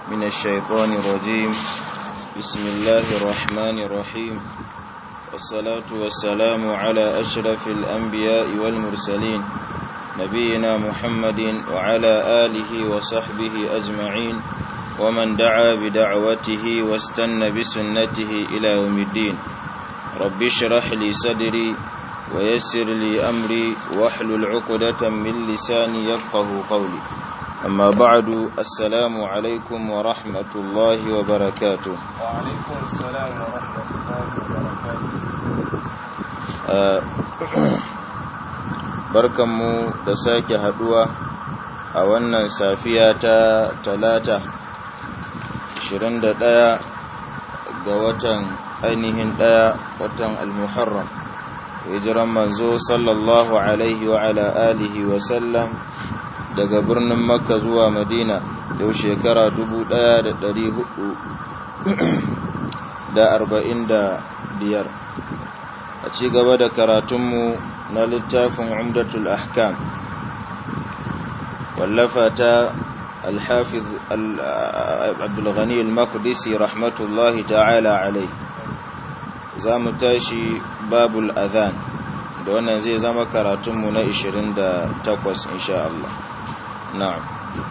من الشيطان الرجيم بسم الله الرحمن الرحيم والصلاة والسلام على أشرف الأنبياء والمرسلين نبينا محمد وعلى آله وصحبه أجمعين ومن دعا بدعوته واستنى بسنته إلى يوم الدين رب اشرح لي صدري ويسر لي أمري واحلل عقدة من لساني يفقه قولي أما بعد السلام عليكم ورحمة الله وبركاته وعليكم السلام ورحمة الله وبركاته barkanmu da sake haduwa a wannan safiya ta talata 21 ga watan ainihin ɗaya watan al-muharram hijiran manzo sallallahu alaihi wa ala alihi wa sallam daga birnin makka zuwa madina yau shekara 1445 a ci gaba da karatunmu na littafin umdatul ahkam wallafa ta الحافظ عبد الغني المقدسي رحمة الله تعالى عليه زام تاشي باب الأذان da wannan zai zama karatunmu na 28 insha Allah na'am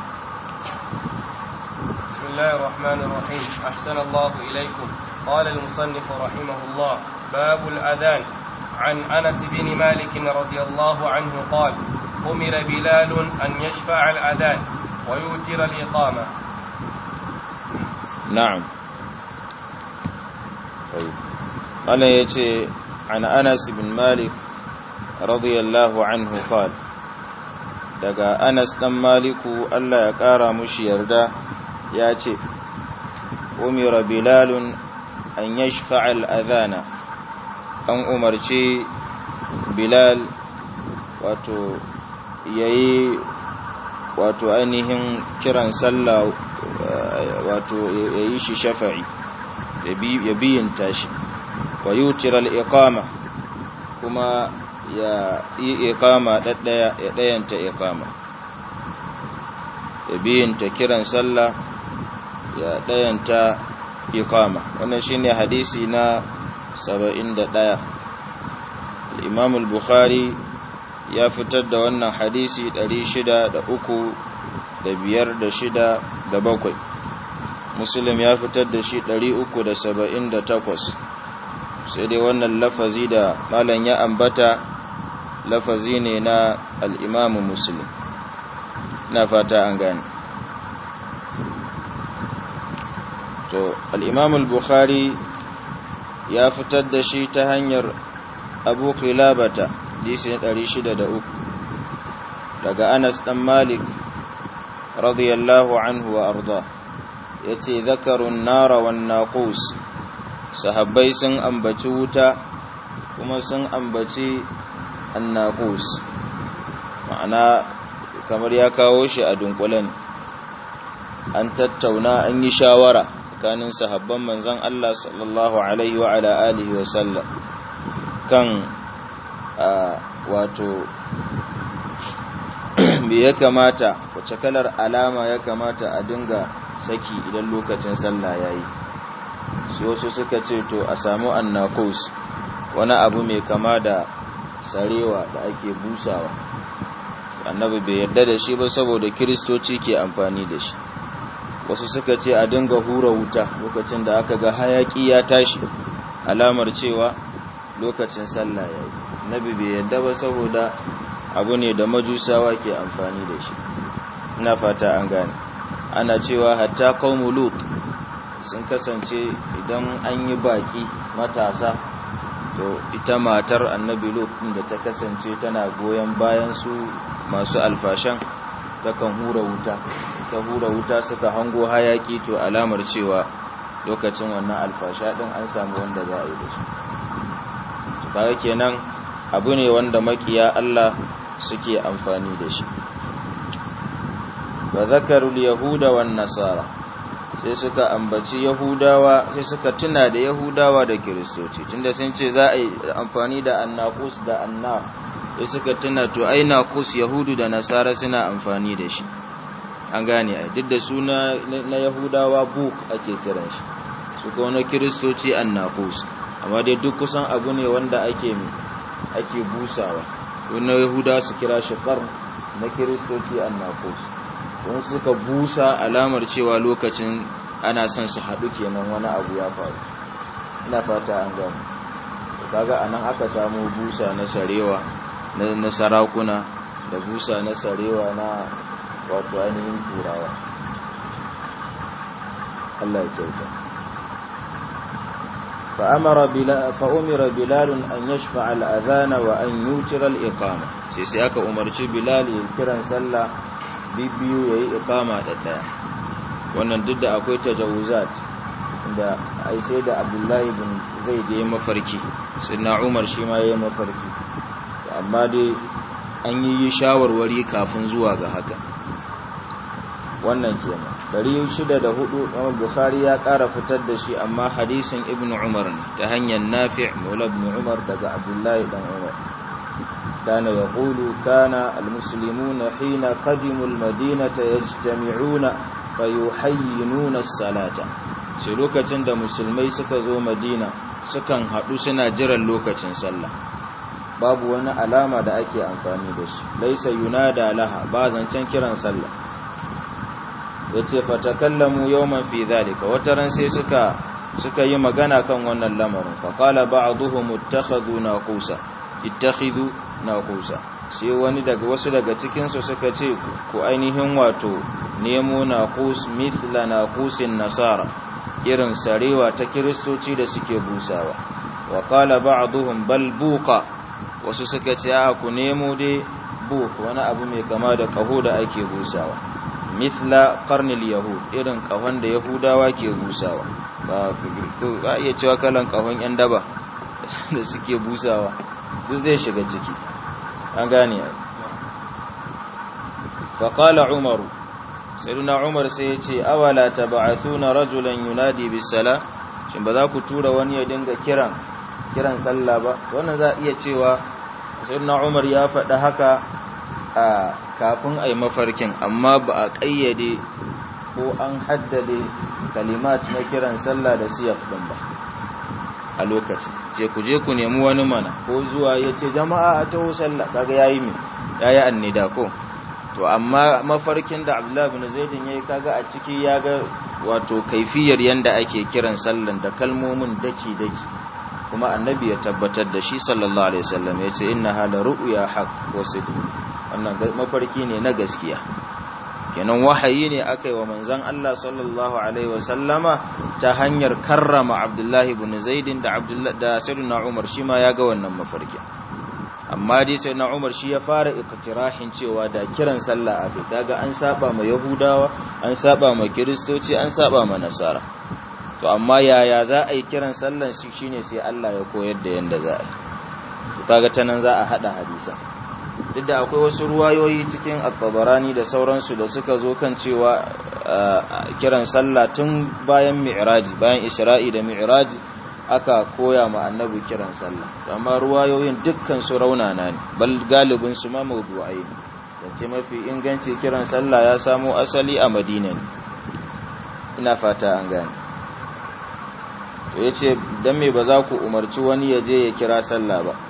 بسم الله الرحمن الرحيم أحسن الله إليكم قال المصنف رحمه الله باب الأذان عن أنس بن مالك رضي الله عنه قال أمر بلال أن يشفع الأذان ويوتر الإقامة نعم قال يتي عن أنس بن مالك رضي الله عنه قال daga Anas dan Maliku Allah ya kara mushi yarda ya ce umira bilalun an yashfa'a al-adhana an umarci bilal wato yayi wato ainihin kiran sallah wato yayi shi shafa'i ya biyin tashi wa yutiral iqama kuma ya yi iqama daddaya ya dayanta iqama ya biyinta kiran sallah ya dayanta iqama wannan shine hadisi na 71 al-imam al-bukhari ya fitar da wannan hadisi 603 da biyar da shida da bakwai muslim ya fitar da shi 378 sai dai wannan lafazi da malam ya ambata lafazi ne na al'imamu muslim na fata an gani to al'imamu bukhari ya fitar da shi ta hanyar abu kilabata disi 603 daga anas dan malik radiyallahu anhu wa arda ya ce zakarun nara wan naqus sahabbai sun ambaci wuta kuma sun ambaci annaqus ma'ana kamar ya kawo shi a dunkulen an tattauna an yi shawara tsakanin sahabban manzon Allah sallallahu alaihi wa ala alihi wa sallam kan wato me ya kamata wace kalar alama ya kamata a dinga saki idan lokacin sallah yayi su wasu suka ce to a samu annaqus wani abu mai kama da sarewa da ake busawa annabi bai yarda da shi ba saboda kiristoci ke amfani da shi wasu suka ce a dinga hura wuta lokacin da aka ga hayaki ya tashi alamar cewa lokacin sallah yayi annabi bai yarda ba saboda abu ne da majusawa ke amfani da shi ina fata an gane ana cewa hatta qaumul lut sun kasance idan an yi baki matasa to ita matar annabi lut da ta kasance tana goyon bayan su masu alfashan takan hura wuta ta hura wuta suka hango hayaki to alamar cewa lokacin wannan alfasha din an samu wanda za a yi da su to kaga kenan abu ne wanda makiya Allah suke amfani da shi fa zakarul yahuda wan nasara sai suka ambaci yahudawa sai suka tuna da yahudawa da kiristoci tunda sun ce za a yi amfani da annaqus da anna sai suka tuna to ai naqus yahudu da nasara suna amfani da shi an gane ai duk da suna na yahudawa buk ake kiran shi su kuma na kiristoci annaqus amma dai duk kusan abu ne wanda ake ake busawa na yahudawa su kira shi qarn na kiristoci annaqus don suka busa alamar cewa lokacin ana son su haɗu kenan wani abu ya faru ina fata an gane kaga anan aka samu busa na sarewa na sarakuna da busa na sarewa na wato ainihin turawa Allah ya kyauta فأمر بلال فأمر بلال أن يشفع الأذان وأن يوتر الإقامة sai aka umarci Bilal ya kiran sallah bibiyu yayi iqama da daya wannan duk da akwai tajawuzat da ai sai da Abdullahi bin Zaid yayi mafarki sayyidina Umar shi ma yayi mafarki amma dai an yi shawarwari kafin zuwa ga haka wannan kenan 604 Imam Bukhari ya ƙara fitar da shi amma hadisin Ibn Umar ne ta hanyar Nafi' Maula ibn Umar daga Abdullahi dan Umar kana yaqulu kana almuslimuna hina qadimu almadinata yajtami'una fayuhayyinuna as-salata sai lokacin da musulmai suka zo Madina sukan hadu suna jiran lokacin sallah babu wani alama da ake amfani da shi laisa yunada laha ba zancen kiran sallah yace fatakallamu yawman fi dhalika wataran sai suka suka yi magana kan wannan lamarin fa qala ba'dhum ittakhadhu naqusa ittakhidhu naqusa sai wani daga wasu daga cikin su suka ce ku ainihin wato nemo naqus mithla naqusin nasara irin sarewa ta kristoci da suke busawa wa qala ba'dhum bal buqa wasu suka ce a ku nemo dai buk wani abu mai kama da kaho da ake busawa mithla qarnil yahud irin kahon da yahudawa ke busawa ba to ba iya cewa kalan kahon yan daba da suke busawa duk zai shiga ciki an gane fa qala umaru sayyidina umar sai ya ce awala tab'athuna rajulan yunadi bis sala shin ba za ku tura wani ya dinga kiran kiran sallah ba wannan za iya cewa sayyidina umar ya faɗa haka a kafin a yi mafarkin amma ba a ƙayyade ko an haddade kalimat na kiran sallah da siyaf ɗin ba a lokaci ce ku je ku nemi wani mana ko zuwa ya ce jama'a a taho sallah kaga yayi mi yayi annida ko to amma mafarkin da Abdullah ibn Zaid yayi kaga a ciki ya ga wato kaifiyar yanda ake kiran sallan da kalmomin daki daki kuma annabi ya tabbatar da shi sallallahu alaihi wasallam yace innaha la ru'ya haqq wa sidq wannan mafarki ne na gaskiya kenan wahayi ne aka yi wa manzan Allah sallallahu Alaihi wasallama ta hanyar karrama Abdullahi ibn Zaidin da da Sayyidina Umar shi ma ya ga wannan mafarki amma dai Sayyidina Umar shi ya fara iktirahin cewa da kiran sallah a kai kaga an saba ma Yahudawa an saba ma Kiristoci an saba ma Nasara to amma yaya za a yi kiran sallan shi shine sai Allah ya koyar da yanda za a yi to kaga ta nan za a hada hadisan duk da akwai wasu ruwayoyi cikin at-tabarani da sauransu da suka zo kan cewa kiran sallah tun bayan mi'raji bayan isra'i da mi'raji aka koya ma annabi kiran sallah amma ruwayoyin dukkan su raunana ne bal galibin su ma mawdu'ai ne yace mafi inganci kiran sallah ya samo asali a Madina ne ina fata an gane to yace dan me ba za ku umarci wani ya je ya kira sallah ba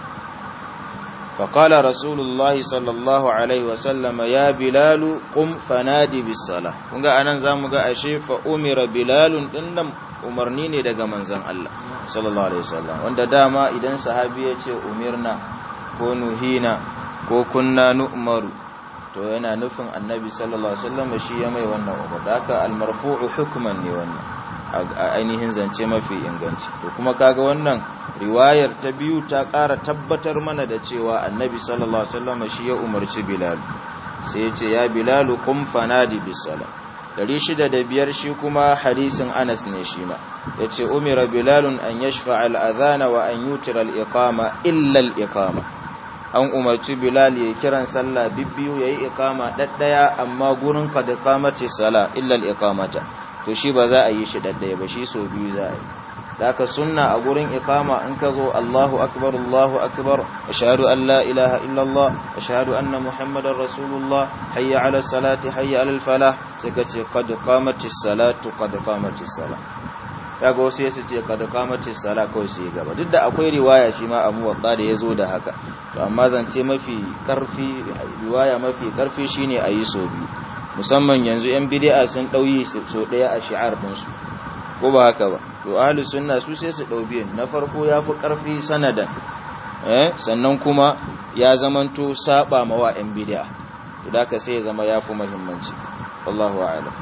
فقال رسول الله صلى الله عليه وسلم يا بلال قم فنادي بالصلاه kunga anan zamu ga ashe fa umira bilal dinnan umarni ne daga manzon Allah sallallahu alaihi wasallam wanda dama idan sahabi ya ce umirna ko nuhina ko kunna nu'maru to yana nufin annabi sallallahu alaihi wasallam shi ya mai wannan umar haka al-marfu'u hukman ne wannan ainihin zance mafi inganci to kuma kaga wannan riwayar ta biyu ta ƙara tabbatar mana da cewa annabi sallallahu alaihi wasallam shi ya umarci bilal sai ya ce ya bilal qum fanadi bis sala 605 shi kuma hadisin Anas ne shi ma yace umira bilal an yashfa al adhana wa an yutira al iqama illa al iqama an umarci bilal ya kiran sallah bibbiyu yayi iqama daddaya amma gurin kad iqamati sala illa al iqamata to shi ba za a yi shi daddaya ba shi so biyu za a yi haka sunna a gurin iqama in ka zo Allahu akbar Allahu akbar ashhadu an la ilaha illallah ashhadu anna muhammadar rasulullah hayya ala salati hayya ala falah sai ka ce qad qamatis salatu qad qamatis salah kaga wasu yasu ce qad qamatis salah kawai sai gaba duk da akwai riwaya shi ma a muwatta da yazo da haka to amma zance mafi karfi riwaya mafi karfi shine ayi so biyu musamman yanzu yan bid'a sun dauyi so daya a shi'ar din su ko ba haka ba to ahlus sunna su sai su dau biyan na farko yafi karfi sanadan eh sannan kuma ya zamanto saba mawa yan bid'a to da ka sai ya zama yafi muhimmanci wallahu a'lam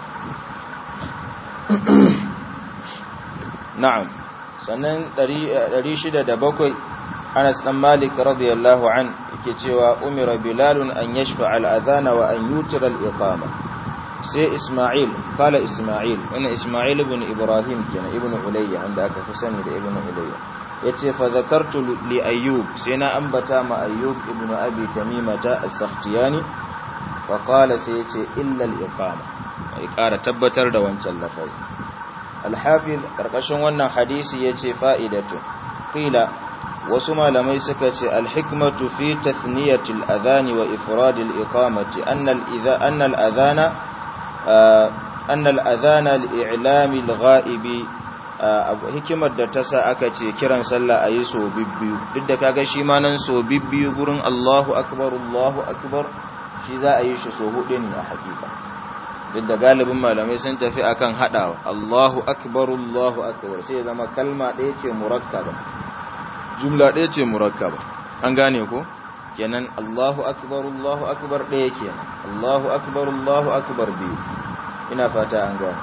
na'am sannan 607 Anas dan Malik radiyallahu an yake cewa umira bilalun an yashfa al-adhana wa an yutira al-iqama sai Ismail kala Ismail wannan Ismail ibn Ibrahim kenan ibn Ulayya wanda aka fi sani da ibn Ulayya yace fa zakartu li Ayyub sai na ambata ma Ayyub ibn Abi Tamimata as-Sakhtiyani fa qala sai yace illa al-iqama ai kara tabbatar da wancan lafazi al-Hafiz karkashin wannan hadisi yace fa'idatu qila wasu malamai suka ce al-hikmatu fi tathniyati al-adhan wa ifrad al-iqamati anna al-idha anna al-adhana أن الأذان الإعلام الغائب hikimar da ta sa aka ce kiran sallah a yi so bibbiyu duk da kaga shi ma nan so bibbiyu gurin Allahu akbar Allahu akbar shi za a yi shi so hudu ne a hakika duk da galibin malamai sun tafi akan hadawa Allahu akbar Allahu akbar sai zama kalma ɗaya ce murakkaba jumla ɗaya ce murakkaba an gane ko kenan Allahu akbar Allahu akbar ɗaya kenan Allahu akbar Allahu akbar biyu ina fata an gane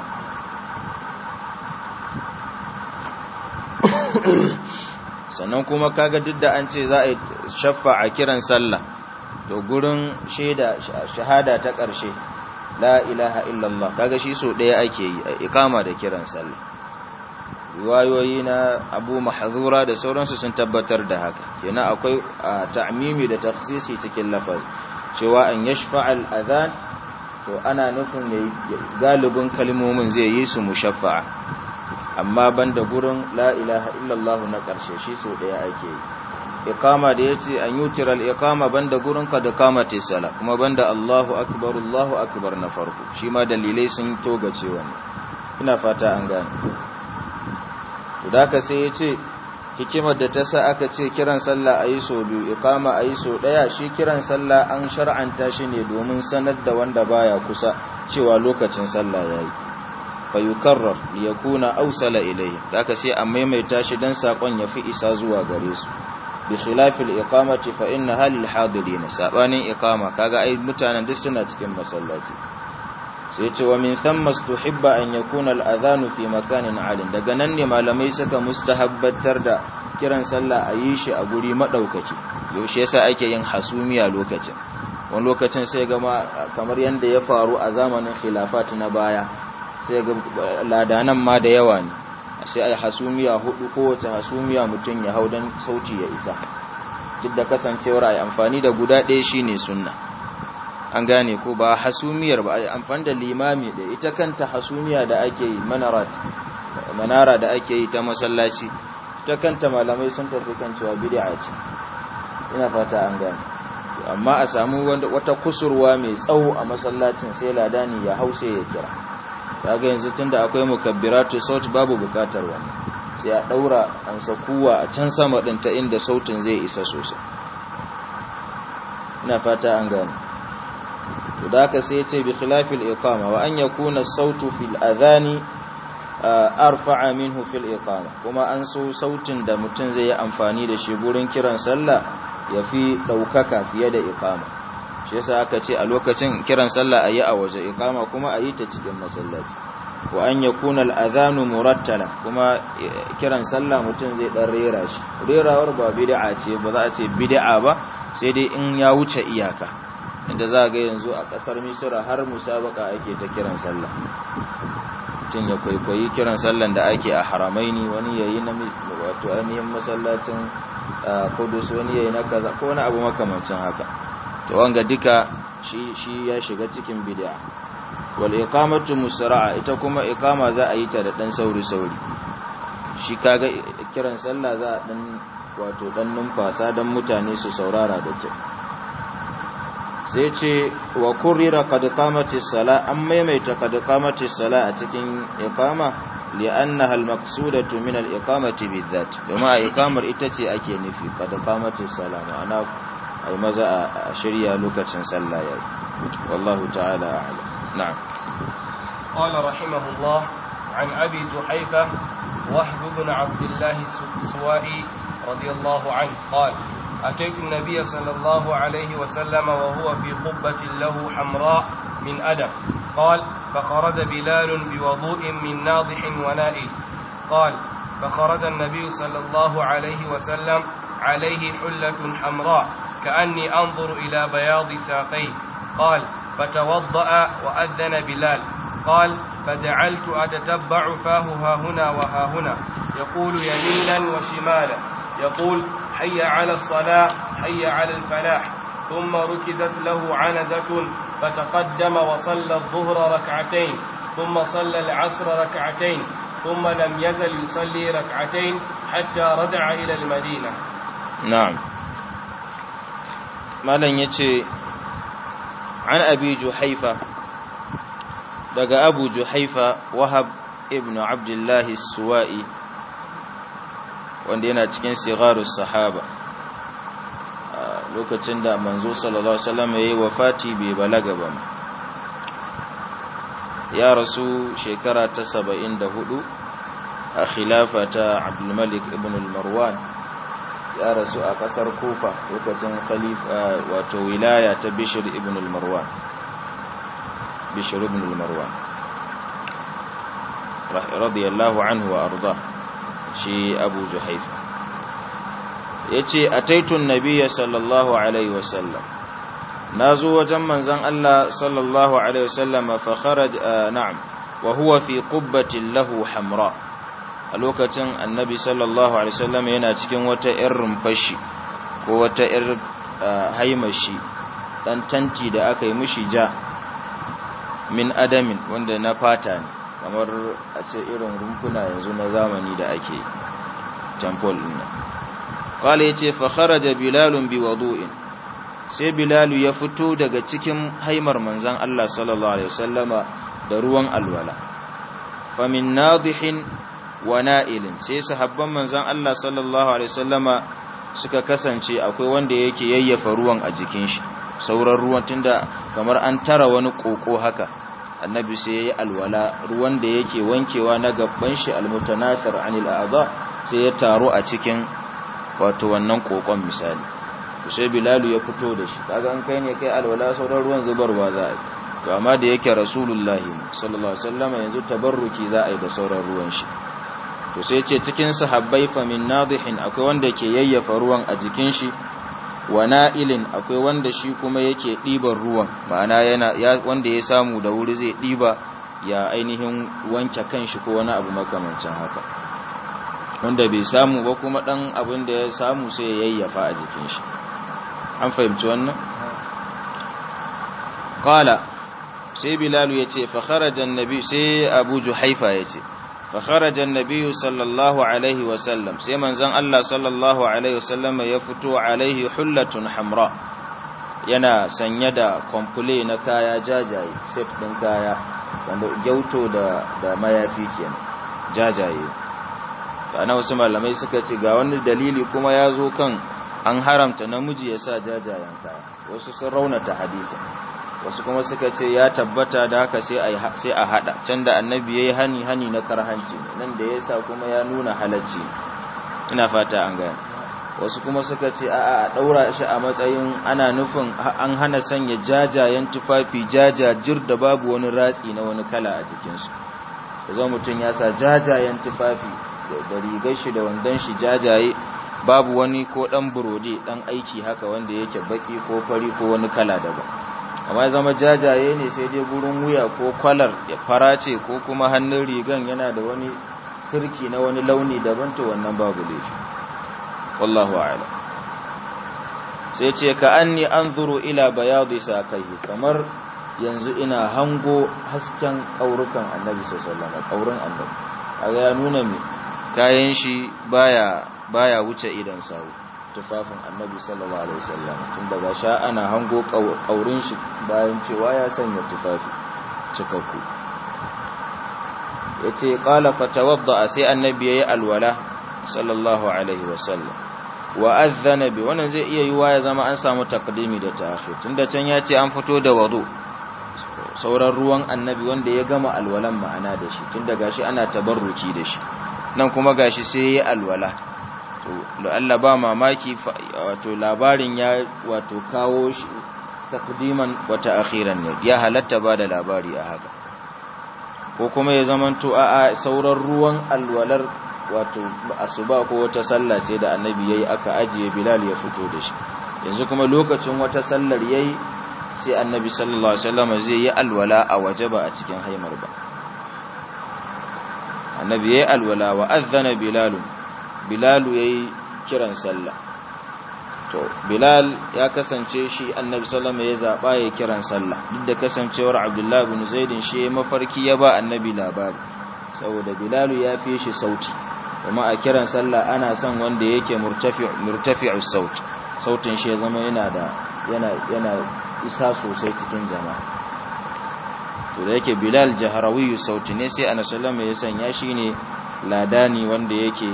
sannan kuma kaga duk da an ce za a yi shaffa a kiran sallah to gurin shaida shahada ta ƙarshe la ilaha illallah kaga shi so ɗaya ake yi a ikama da kiran sallah riwayoyi na abu mahzura da sauransu sun tabbatar da haka kenan akwai ta'mimi da takhsisi cikin lafaz cewa an yashfa al-adhan to ana nufin ne galibin kalmomin zai yi su mushaffa'a amma banda gurin la ilaha illallah na karshe shi so daya ake yi iqama da yace an yutiral iqama banda gurin ka da kamati sala kuma banda Allahu akbar Allahu akbar na farko shi ma dalilai sun toga cewa ina fata an gane to da ka sai yace hikimar da ta sa aka ce kiran sallah ayi so biyu iqama ayi so daya shi kiran sallah an shar'anta shi ne domin sanar da wanda baya kusa cewa lokacin sallah yayi fa yukarrar li yakuna awsala ilayhi haka sai a maimaita shi dan sakon yafi isa zuwa gare su bi khilafil iqamati fa inna halil hadirin sabanin iqama kaga ai mutanen duk suna cikin masallaci sai ce wa min thamma stuhibba an yakuna al-adhanu fi makanin alin daga nan ne malamai suka mustahabbatar da kiran sallah a yi shi a guri madaukaki yaushe yasa ake yin hasumiya lokacin wani lokacin sai ga kamar yanda ya faru a zamanin khilafat na baya sai ga ladanan ma da yawa ne sai ai hasumiya hudu kowace hasumiya mutum ya hau dan sauti ya isa duk da kasancewar ai amfani da guda ɗaya shine sunna an gane ko ba hasumiyar ba amfani da limami da ita kanta hasumiya da ake yi manarat manara da ake yi ta masallaci ita kanta malamai sun tafi kan cewa bid'a ce ina fata an gane amma a samu wata kusurwa mai tsawo a masallacin sai ladani ya hause ya kira kaga yanzu tunda akwai mukabbiratu saut babu bukatar wannan sai a daura an sakuwa a can sama din ta inda sautin zai isa sosai ina fata an gane to da haka sai yace bi khilafil iqama wa an yakuna as-sautu fil adhani arfa'a minhu fil iqama kuma an so sautin da mutum zai yi amfani da shi gurin kiran sallah yafi daukaka fiye da iqama shi yasa aka ce a lokacin kiran sallah ayi a waje iqama kuma ayi ta cikin masallaci wa an yakuna al-adhanu murattala kuma kiran sallah mutum zai dan rera shi rerawar ba bid'a ce ba za a ce bid'a ba sai dai in ya wuce iyaka inda za ga yanzu a kasar misira har musabaka ake ta kiran sallah mutum ya kwaikwayi kiran sallan da ake a haramaini wani yayi na wato ainihin masallacin kudus wani yayi na kaza ko wani abu makamancin haka to wanga duka shi shi ya shiga cikin bid'a wal iqamatu musra'a ita kuma iqama za a yi ta da dan sauri sauri shi kaga kiran sallah za a dan wato dan numfasa dan mutane su saurara da kyau sai ce wa kurira qad qamati sala an maimaita qad qamati sala a cikin iqama li'annaha al-maqsudatu min al-iqamati bizat kuma iqamar ita ce ake nufi qad qamati sala ma'ana ai maza a shirya lokacin sallah yayi wallahu ta'ala a'lam na'am قال رحمه الله عن أبي جحيفة وهب بن عبد الله السوائي رضي الله عنه قال أتيت النبي صلى الله عليه وسلم وهو في قبة له حمراء من أدم قال فخرج بلال بوضوء من ناضح ونائل قال فخرج النبي صلى الله عليه وسلم عليه حلة حمراء كأني أنظر إلى بياض ساقيه قال فتوضأ وأذن بلال قال فجعلت أتتبع فاه ها هنا وها هنا يقول يمينا وشمالا يقول حي على الصلاة حي على الفلاح ثم ركزت له عنزة فتقدم وصلى الظهر ركعتين ثم صلى العصر ركعتين ثم لم يزل يصلي ركعتين حتى رجع إلى المدينة نعم ما لن يتي عن أبي جحيفة daga abu juhaifa wahab ibn abdullahi suwa'i wanda yana cikin sigarus sahaba lokacin da manzo sallallahu alaihi wasallam yayi wafati bai balaga ba ya rasu shekara ta 74 a khilafa ta abdul malik ibn al-marwan ya rasu a kasar kufa lokacin khalifa wato wilaya ta bishr ibn al-marwan بشر بن المروان رضي الله عنه وأرضاه شي أبو جحيفة يتي أتيت النبي صلى الله عليه وسلم نازو وجمن زن الله صلى الله عليه وسلم فخرج آه نعم وهو في قبة له حمراء a lokacin annabi sallallahu alaihi wasallam yana cikin wata irin fashi ko wata irin haimashi dan tanti da aka yi mishi ja min adamin wanda na fata ne kamar a ce irin rumfuna yanzu na zamani da ake temple din nan qala yace fa kharaja bilalun bi wudu'in sai bilalu ya fito daga cikin haimar manzon Allah sallallahu alaihi wasallama da ruwan alwala fa min nadihin wa na'ilin sai sahabban manzon Allah sallallahu alaihi wasallama suka kasance akwai wanda yake yayyafa ruwan a jikin shi sauran ruwan tunda kamar an tara wani koko haka annabi sai yayi alwala ruwan da yake wankewa na gabban shi almutanasir anil a'dha sai ya taro a cikin wato wannan kokon misali sai bilalu ya fito da shi kaga an kai ne kai alwala sauran ruwan zubarwa za a yi to amma da yake rasulullahi sallallahu alaihi wasallam yanzu tabarruki za a yi da sauran ruwan shi to sai ce cikin sahabbai fa min nadihin akwai wanda ke yayyafa ruwan a jikin shi wa na'ilin akwai wanda shi kuma yake ɗiban ruwan ma'ana yana ya wanda ya samu da wuri zai ɗiba ya ainihin wanke kanshi ko wani abu makamancin haka wanda bai samu ba kuma ɗan abin da ya samu sai ya yayyafa a jikin shi an fahimci wannan qala sai bilalu yace fa kharaja annabi sai abu juhaifa yace fa kharaja annabi sallallahu alaihi wasallam sai manzon Allah sallallahu alaihi wasallam ya fito alaihi hullatun hamra yana sanye da komple na kaya jajaye set din kaya wanda gyauto da da mayafi kenan jajaye ana wasu malamai suka ce ga wani dalili kuma ya zo kan an haramta namiji ya sa jajayen kaya wasu sun raunata hadisin wasu kuma suka ce ya tabbata da haka sai a sai a hada can da annabi yayi hani hani na karhanci nan da yasa kuma ya nuna halacci ina fata an gane wasu kuma suka ce a a daura shi a matsayin ana nufin an hana sanya jajayen tufafi jajajir da babu wani ratsi na wani kala a jikin su zama mutum ya sa jajayen tufafi da rigar shi da wandon shi jajaye babu wani ko dan burode dan aiki haka wanda yake baki ko fari ko wani kala daban amma ya zama jajaye ne sai dai gurin wuya ko kwalar ya fara ce ko kuma hannun rigan yana da wani sirki na wani launi daban to wannan babu laifi wallahu a'lam sai ce ka anni anzuru ila bayadi sakaihi kamar yanzu ina hango hasken kaurukan annabi sallallahu alaihi wasallam kaurin annabi kaga ya nuna me kayan shi baya baya wuce idan sawu tufafin annabi sallallahu alaihi wasallam tun daga sha ana hango kaurin shi bayan cewa ya sanya tufafi cikakku yace qala fatawadda sai annabi yayi alwala sallallahu alaihi wasallam wa adhana bi wannan zai iya yiwa ya zama an samu taqdimi da ta'khir tunda can yace an fito da wudu sauran ruwan annabi wanda ya gama alwalan ma'ana da shi tunda gashi ana tabarruki da shi nan kuma gashi sai yayi alwala to Allah ba mamaki wato labarin ya wato kawo shi taqdiman wa ta'khiran ne ya halatta ba da labari a haka ko kuma ya zamanto a sauran ruwan alwalar wato asuba ko wata sallah ce da annabi yayi aka ajiye bilal ya fito da shi yanzu kuma lokacin wata sallar yayi sai annabi sallallahu alaihi wasallam zai yi alwala a waje ba a cikin haimar ba annabi yayi alwala wa adhana bilal bilal yayi kiran sallah to bilal ya kasance shi annabi sallallahu alaihi wasallam ya zaba ya kiran sallah duk da kasancewar abdullahi ibn zaid shi mafarki ya ba annabi labari saboda bilal ya fi shi sauti kuma a kiran sallah ana son wanda yake murtafi murtafi'u saut sautin shi ya zama yana da yana yana isa sosai cikin jama'a to da yake bilal jaharawiyu sauti ne sai annabi sallallahu alaihi wasallam ya sanya shi ne ladani wanda yake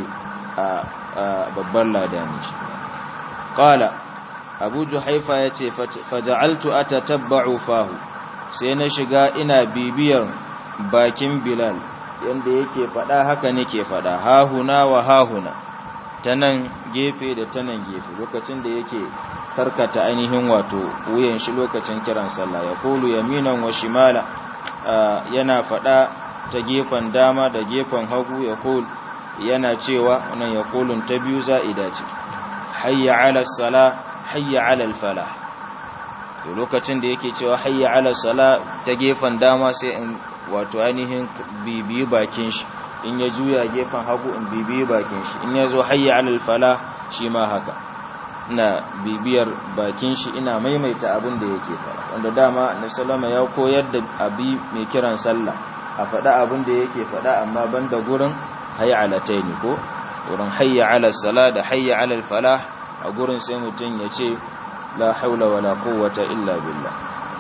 a babban ladani shi qala abu juhaifa yace faja'altu atatabba'u fahu sai na shiga ina bibiyar bakin bilal yanda yake fada haka nake fada hahuna wa hahuna tanan gefe da tanan gefe lokacin da yake karkata ainihin wato wuyan shi lokacin kiran sallah ya kulu yaminan wa shimala yana fada ta gefen dama da gefen hagu ya kulu yana cewa wannan ya kulun ta biyu za'ida ce hayya ala sala hayya ala falah to lokacin da yake cewa hayya ala sala ta gefen dama sai in wato ainihin bibiyi bakin shi in ya juya gefen hagu in bibiyi bakin shi in ya zo hayya ala falah shi ma haka ina bibiyar bakin shi ina maimaita abin da yake fara wanda dama na salama ya koyar da abi mai kiran sallah a faɗa abin da yake faɗa amma banda gurin hayya ala taini ko wurin hayya ala sala da hayya ala falah a gurin sai mutum ya ce la haula wala quwwata illa billah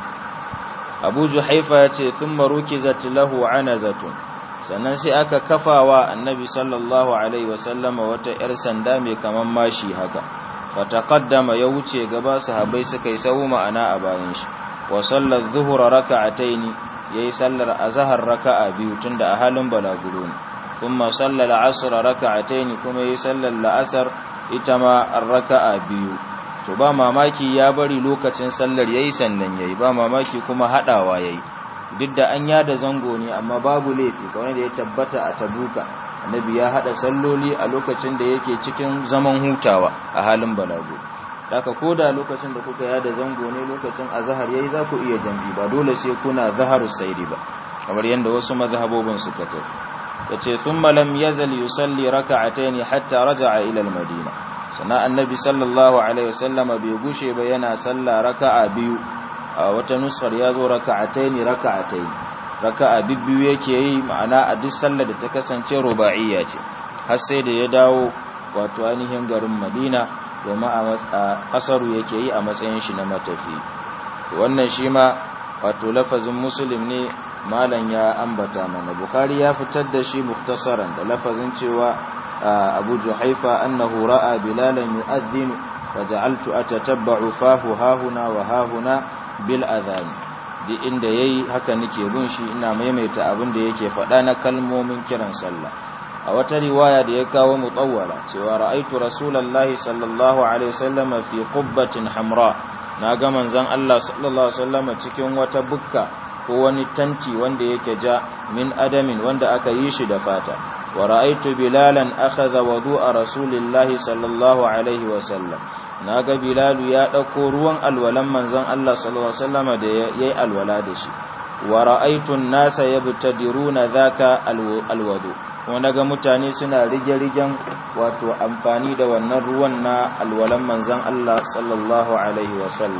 Abu Juhaifa ya ce thumma rukizat lahu anazatun sannan sai aka kafawa Annabi sallallahu alaihi wasallama wata yar sanda mai kaman mashi haka fataqaddama ya wuce gaba sahabbai suka yi sahu ma'ana a bayan shi wa sallar dhuhra raka'ataini yayi sallar azhar raka'a biyu tunda a halin balaguro ne thumma sallal asr raka'ataini kuma yayi sallar la'asar ita ma raka'a biyu to ba mamaki ya bari lokacin sallar yayi sannan yayi ba mamaki kuma hadawa yayi duk da an yada zango ne amma babu laifi kawai da ya tabbata a tabuka annabi ya hada salloli a lokacin da yake cikin zaman hutawa a halin balago daga koda lokacin da kuka yada zango ne lokacin azhar yayi za ku iya jam'i ba dole sai kuna zaharus saidi ba kamar yanda wasu mazhabobin suka tafi yace thumma lam yazal yusalli rak'atayn hatta raja'a ila al-madina sana annabi sallallahu alaihi wasallama bai gushe ba yana salla raka'a biyu a wata nusar yazo raka'atayn raka'atayn raka'a bibbiyu yake yi ma'ana a duk sallar da ta kasance ruba'iyya ce har sai da ya dawo wato ainihin garin Madina domin a kasaru yake yi a matsayin shi na matafi wannan shi ma wato lafazin muslim ne malam ya ambata mana bukhari ya fitar da shi muktasaran da lafazin cewa abu juhaifa annahu ra'a bilalan yu'adhdhinu faja'altu atatabba'u fahu hahuna wa hahuna bil adhan di inda yayi haka nake bin shi ina maimaita abin da yake faɗa na kalmomin kiran sallah a wata riwaya da ya kawo mutawwala cewa ra'aitu rasulullahi sallallahu alaihi wasallam fi qubbatin hamra na ga manzon Allah sallallahu alaihi wasallam cikin wata bukka ko wani tanti wanda yake ja min adamin wanda aka yi shi da fata wa ra'aitu bilalan akhadha wudu'a rasulillahi sallallahu alaihi wasallam naga bilalu ya dauko ruwan alwalan manzon Allah sallallahu alaihi wasallam da yayi alwala da shi wa ra'aitu an-nasa yabtadiruna dhaka alwudu kuma naga mutane suna rige-rigen wato amfani da wannan ruwan na alwalan manzon Allah sallallahu alaihi wasallam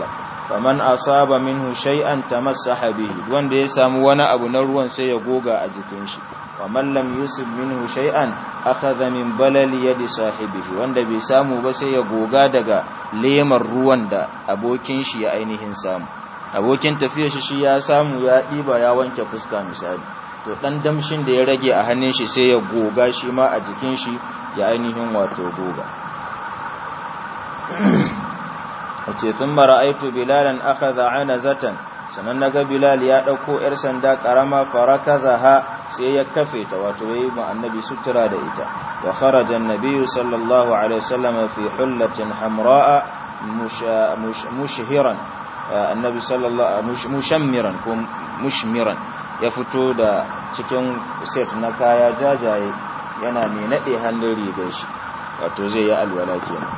faman asaba minhu shay'an tamassaha bihi wanda ya samu wani abu na ruwan sai ya goga a jikin shi waman lam yusib minhu shay'an akhadha min balali yadi sahibihi wanda bai samu ba sai ya goga daga lemar ruwan da abokin shi ya ainihin samu abokin tafiyar shi shi ya samu ya diba ya wanke fuska misali to dan damshin da ya rage a hannun shi sai ya goga shi ma a jikin shi ya ainihin wato goga wace tun mara aitu bilalan akhadha anazatan sanan naga bilal ya dauko yar sanda karama farakazaha sai ya kafe ta wato yayi ma annabi sutura da ita wa kharaja an-nabiy sallallahu alaihi wasallam fi hullatin hamra'a mushhiran annabi sallallahu mushammiran ko mushmiran ya fito da cikin set na kaya jajaye yana mai nade hannun rigar shi wato zai yi alwala kenan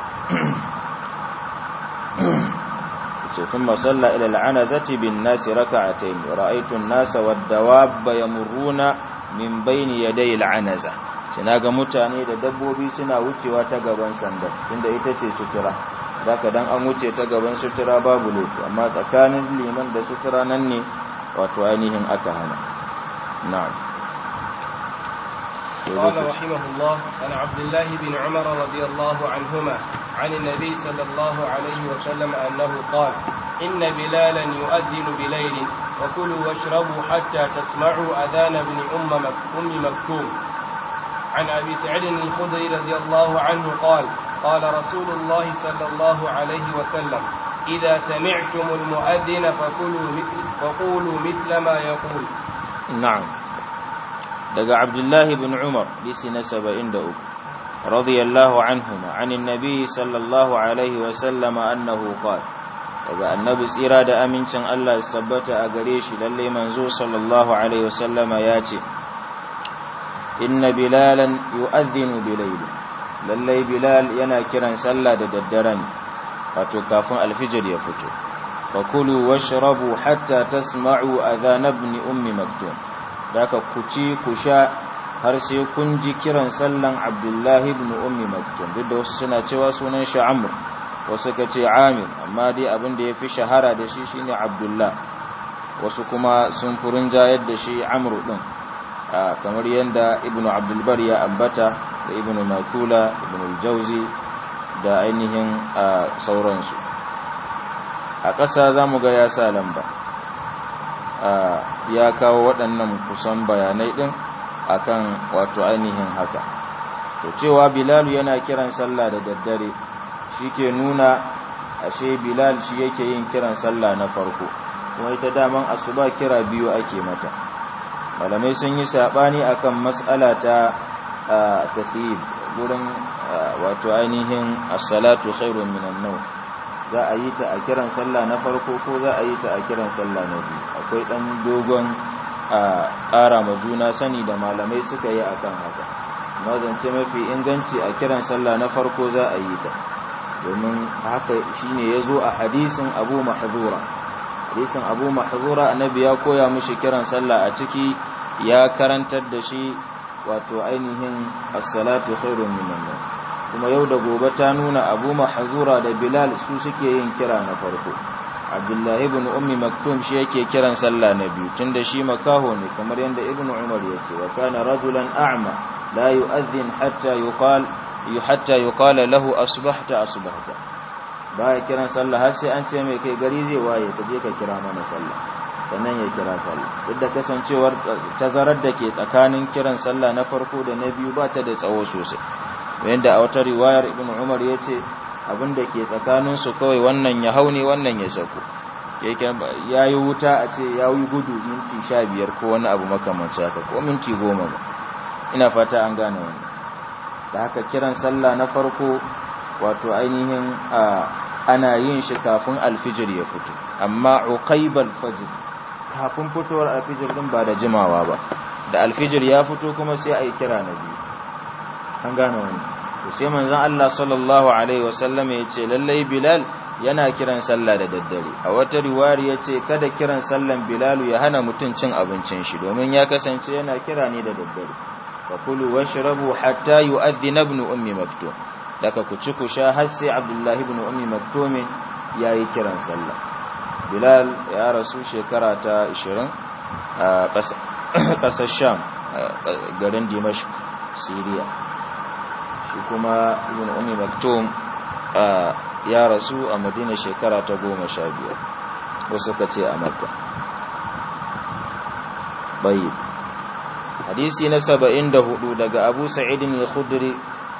ثم صلى إلى العنزة بالناس ركعتين ورأيت الناس والدواب يمرون من بين يدي العنزة sinaga mutane da dabbobi suna wucewa ta gaban sanda inda ita ce sutura daga dan an wuce ta gaban sutura babu laifi amma tsakanin liman da sutura nan ne wato ainihin aka hana na'am قال رحمه الله عن عبد الله بن عمر رضي الله عنهما عن النبي صلى الله عليه وسلم أنه قال إن بلالا يؤذن بليل وكلوا واشربوا حتى تسمعوا أذان ابن أم أم مكتوم عن أبي سعيد الخدري رضي الله عنه قال قال رسول الله صلى الله عليه وسلم إذا سمعتم المؤذن فقولوا مثل, فقولوا مثل ما يقول نعم daga Abdullahi bin Umar bisi na 73 radiyallahu anhuma anin nabi sallallahu alaihi wa sallama annahu qala daga annabi tsira da amincin Allah ya tabbata a gare shi lalle manzo sallallahu alaihi wa sallama ya ce inna bilalan yu'adhdhinu bilayl lalle bilal yana kiran sallah da daddare ne wato kafin alfijir ya fito fakulu washrabu hatta tasma'u adhan ibn ummi maktum daga ku ci ku sha har sai kun ji kiran sallan Abdullahi ibn Ummi Maktum duk da wasu suna cewa sunan shi Amr wasu ka ce Amir amma dai abin da yafi shahara da shi shine Abdullah wasu kuma sun furin jayar da shi Amr din kamar yanda Ibn Abdul Bar ya ambata da Ibn Makula Ibn al-Jawzi da ainihin sauransu a ƙasa zamu ga ya sa lamba ya kawo waɗannan kusan bayanai ɗin akan wato ainihin haka to cewa bilal yana kiran sallah da daddare shi ke nuna ashe bilal shi yake yin kiran sallah na farko kuma ita daman asuba kira biyu ake mata malamai sun yi saɓani akan mas'ala ta tafiyib gurin wato ainihin as-salatu khairun minan nawm za a yi ta a kiran sallah na farko ko za a yi ta a kiran sallah na biyu akwai ɗan dogon a ƙara ma juna sani da malamai suka yi akan haka mazance mafi inganci a kiran sallah na farko za a yi ta domin haka shine ya zo a hadisin abu mahzura hadisin abu mahzura annabi ya koya mishi kiran sallah a ciki ya karantar da shi wato ainihin as-salatu khairun minan nawm kuma yau da gobe ta nuna abu mahzura da bilal su suke yin kira na farko abdullahi ibn ummi maktum shi yake kiran sallah na biyu tunda shi makaho ne kamar yadda ibn umar ya ce wa kana rajulan a'ma la yu'adhdhin hatta yuqal hatta yuqala lahu asbahta asbahta baya kiran sallah har sai an ce mai kai gari zai waye ka je ka kira mana sallah sannan ya kira sallah duk da kasancewar tazarar da ke tsakanin kiran sallah na farko da na biyu ba ta da tsawo sosai yadda a wata riwayar ibn umar ya ce abinda ke tsakaninsu kawai wannan ya haune wannan ya sako ya yi wuta a ce ya yi gudu minti sha biyar ko wani abu makamanci haka ko minti goma ba ina fata an gane wani da haka kiran sallah na farko wato ainihin ana yin shi kafin alfijir ya fito amma uqaibal fajr kafin fitowar alfijir din ba da jimawa ba da alfijir ya fito kuma sai a yi kira na biyu an gane wani sai manzon Allah sallallahu alaihi wasallam ya ce lallai Bilal yana kiran sallah da daddare a wata riwayar ya ce kada kiran sallan Bilal ya hana mutum cin abincin shi domin ya kasance yana kira ne da daddare fa kulu washrabu hatta yu'adhdhina ibn ummi maktum daga ku ci ku sha har sai Abdullah ibn ummi maktum yayi kiran sallah bilal ya rasu shekara ta 20 a ƙasar sham garin dimashq syria shi kuma ibn ummi maktum ya rasu a madina shekara ta 15 wasu ka ce a makka bayi hadisi na 74 daga abu sa'idin al-khudri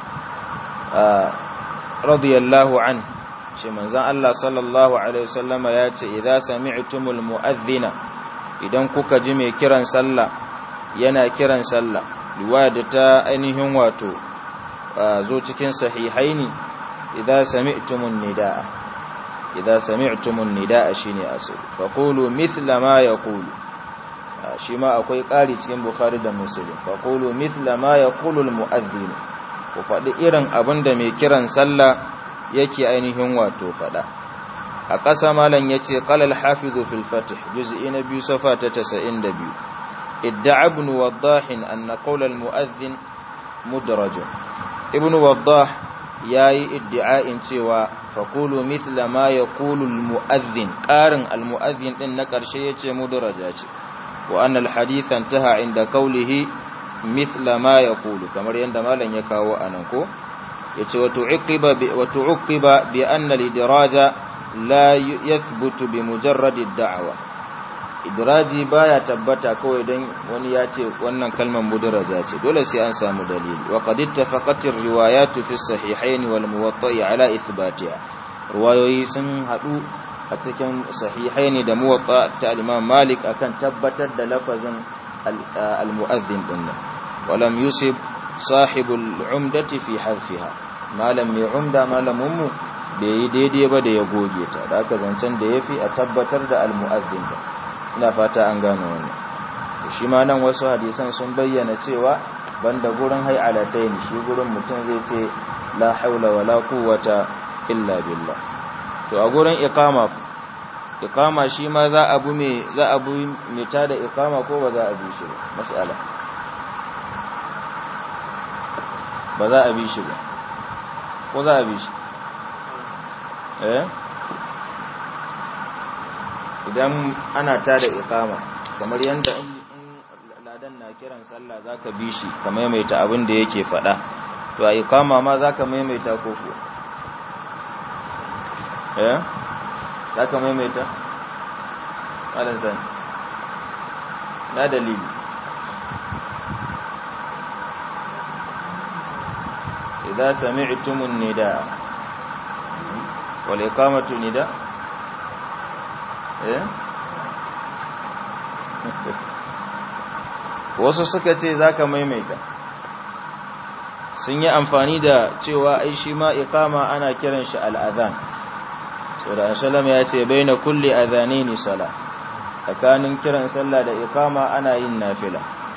radiyallahu anhu ce manzan Allah sallallahu Alaihi wasallama ya ce idan sami'tumul mu'adhdhina idan kuka ji mai kiran sallah yana kiran sallah riwaya da ta ainihin wato zo cikin sahihaini idan sami'tumun nidaa idan sami'tumun nidaa shine asali faqulu mithla ma yaqulu shi ma akwai ƙari cikin bukhari da muslim faqulu mithla ma yaqulu al mu'adhdhin ku faɗi irin abin da mai kiran sallah yake ainihin wato fada a ƙasa malam yace qala al-hafiz fil fath juz'i na biyu safa ta 92 idda'a ibn waddah anna qawl al-mu'adhdhin mudraj ibn waddah yayi iddi'a'in cewa faqulu mithla ma yaqulu al-mu'adhdhin qarin al-mu'adhdhin din na ƙarshe yace mudraja ce wa anna al-hadith intaha inda qawlihi mithla ma yaqulu kamar yanda malam ya kawo anan ko yace wato uqiba bi wato uqiba bi anna al-idraja la yathbutu bi mujarrad ad-da'wa idraji baya tabbata kawai dan wani ya ce wannan kalmar mudraja ce dole sai an samu dalili wa qad ittafaqat ar-riwayat fi as-sahihayn wal muwatta'i ala ithbatiha riwayoyi sun hadu a cikin sahihaini da muwatta ta al-imam malik akan tabbatar da lafazin al-mu'adhdhin dinnan walam yusib sahibul umdati fi harfiha malam mai umda malaminmu bai yi daidai ba da ya goge ta da aka zancen da yafi a tabbatar da almu'azzin da ina fata an gane wannan shi ma nan wasu hadisan sun bayyana cewa banda gurin hay'alatayn shi gurin mutum zai ce la haula wala quwwata illa billah to a gurin iqama iqama shi ma za a bu me za a bu me ta da iqama ko ba za a bi shi ba mas'ala ba za a bi shi ba ko za a bi shi eh idan ana ta da iqama kamar yanda in ladan na kiran sallah zaka bi shi ka maimaita abin da yake faɗa to a iqama ma zaka maimaita ko ko eh zaka maimaita malan san na dalili إذا سمعتم النداء والإقامة نداء إيه wasu suka ce za ka maimaita sun yi amfani da cewa ai shi ma ikama ana kiran shi al'adhan so da ashalam ya ce bai na kulle adhani ni sala tsakanin kiran sallah da ikama ana yin nafila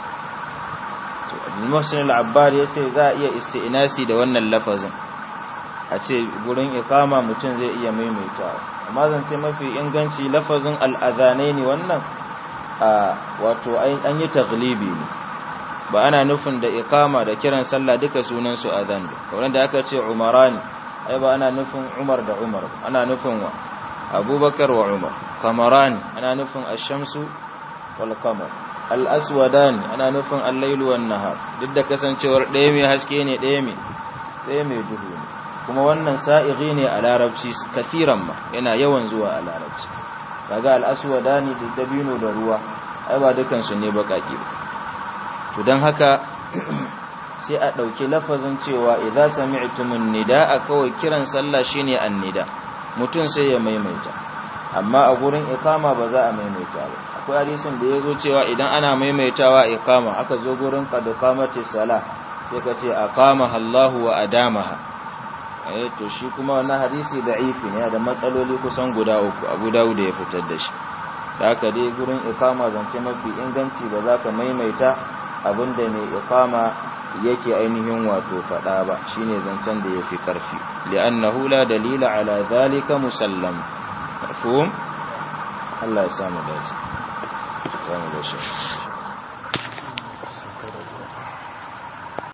Muhsin al-Abbar yace za a iya isti'nasi da wannan lafazin a ce gurin ikama mutum zai iya maimaitawa amma zan ce mafi inganci lafazin al-adhanaini wannan a wato an yi taglibi ne ba ana nufin da ikama da kiran sallah duka sunan su adhan ba kamar da aka ce umarani ai ba ana nufin Umar da Umar ana nufin wa Abubakar wa Umar kamarani ana nufin ash-shamsu wal qamar al'aswadani ana nufin allailu wan nahar duk da kasancewar ɗaya mai haske ne ɗaya mai ɗaya mai duhu ne kuma wannan sa'iri ne a larabci kafiran ma yana yawan zuwa a larabci daga al'aswadani da dabino da ruwa ai ba dukansu ne baƙaƙi ba to don haka sai a ɗauki lafazin cewa idza sami'tumun nida a kawai kiran sallah shine annida mutum sai ya maimaita amma a gurin ikama ba za a maimaita ba akwai hadisin da ya zo cewa idan ana maimaitawa ikama aka zo gurin qad qamati salah sai ka ce aqamaha Allahu wa adamaha eh to shi kuma wannan hadisi da'ifi ne da matsaloli kusan guda uku Abu Dawud ya fitar da shi da haka dai gurin ikama zance mafi inganci ba za ka maimaita abinda mai ikama yake ainihin wato fada ba shine zancen da yafi karfi li'annahu la dalila ala zalika musallam mafhum Allah ya samu dace zamu da shi